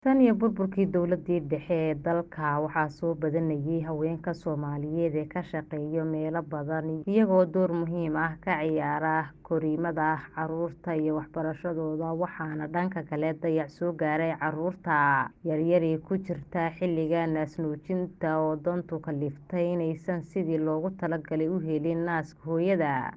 Tan iyo burburkii dowladii dhexe ee dalka waxaa soo badanayay haweenka Soomaaliyeed ee ka shaqeeya meelo badan iyagoo door muhiim ah ka ciyaara korriimada carruurta iyo waxbarashadooda waxaana dhanka kale dayac soo gaaray carruurta yaryar ee ku jira xilliga naas-nuujinta oo dantu kaliftay inaysan sidii loogu talagalay u helin naaska hooyada.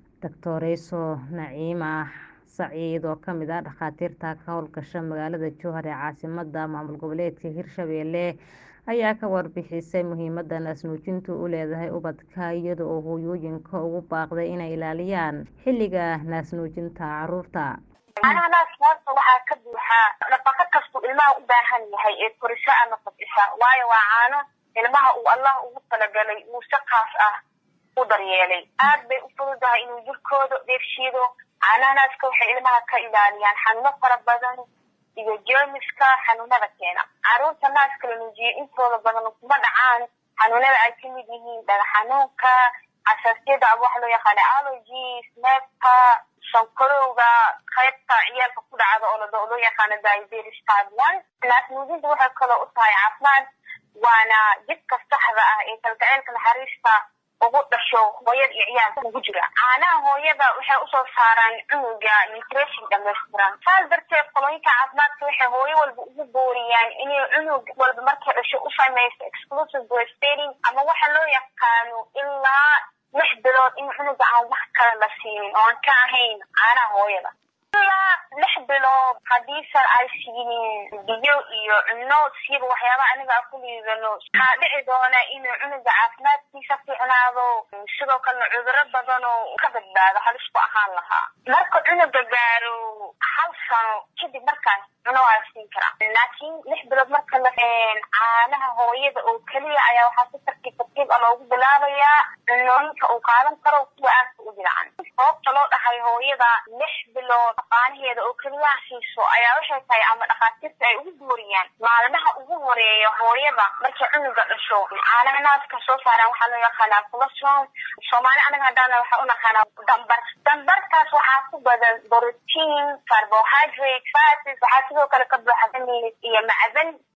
Dr. Naciima Saciid oo kamid ah dhakhaatiirta ka howlgasha magaalada Jowhar ee caasimadda maamul goboleedka Hirshabelle ayaa ka warbixisay muhiimada naas-nuujintu u leedahay ubadka iyada oo hooyooyinka ugu baaqday inay ilaaliyaan xilliga naas-nuujinta carruurta. Caanaha naaska horta waxaa ka buuxa nafaqo kastuu ilmaha u baahan yahay ee korisho ama kobcisa waayo waa caano ilmaha uu Allah ugu talagalay uu si khaas ah u daryeelay aad bay u fududahay inuu jirkooda dheefshiido caanaha naaska waxay ilmaha ka ilaaliyaan xanuuno fara badan iyo jeermiska xanuunada keena carruurta naaska la nuujiyo intooda badan kuma dhacaan xanuunada ay kamid yihiin dhagax xanuunka xasaasiyada ama waxa loo yaqaano allergies neefka sonkorowga qaybta ciyaalka ku dhacda oo loo yaqaano diabetes type one naas nuujinta waxay kaloo u tahay caafimaad waana jidka saxda ah ee kalgaceylka naxariista ugu dhasho hooyada iyo ciyaalka ugu jira caanaha hooyada waxay usoo saaraan cunuga nutrition dhammaystiran saas darteed qolooyinka caafimaadka waxay hooyo walba ugu booriyaan inay cunug walba markay dhasho u samayso exclusive breastfeeding ama waxa loo yaqaano ilaa lix bilood in cunuga aan wax kale la siinin oo aan ka ahayn caanaha hooyada ilaa lix bilood hadiisan ay siinin biyo iyo cunno siiba waxyaaba aniga aan ku liidano waxaa dhici doona inuu cunuga caafimaadkiisa fiicnaado sidoo kalena cuduro badan oo ka badbaado halis ku ahaan lahaa marka cunuga gaaro hal sano kadib markaas cuno waa la siin karaa laakiin lix bilood marka la caanaha hooyada oo keliya ayaa waxaa si tartiib tartiib ah loogu bilaabayaa cunooyinka uu qaadan karo kuwa aadka u jilcan sababta loo dhahay hooyada lix bilood qaanaheeda oo keliyaha siiso ayaa waxay tahay ama dhakhaatiirta ay ugu booriyaan maalmaha ugu horeeya hooyada markay cunuga dhasho caanaha naaska soo saaraan waxaa loo yaqaanaa colostrum soomaali anaga haddaana waxaa u naqaanaa dambar dambarkaas waxaa ku badan borotiin carbohydrate fatis waxaa sidoo kale ka buuxa iyo macdan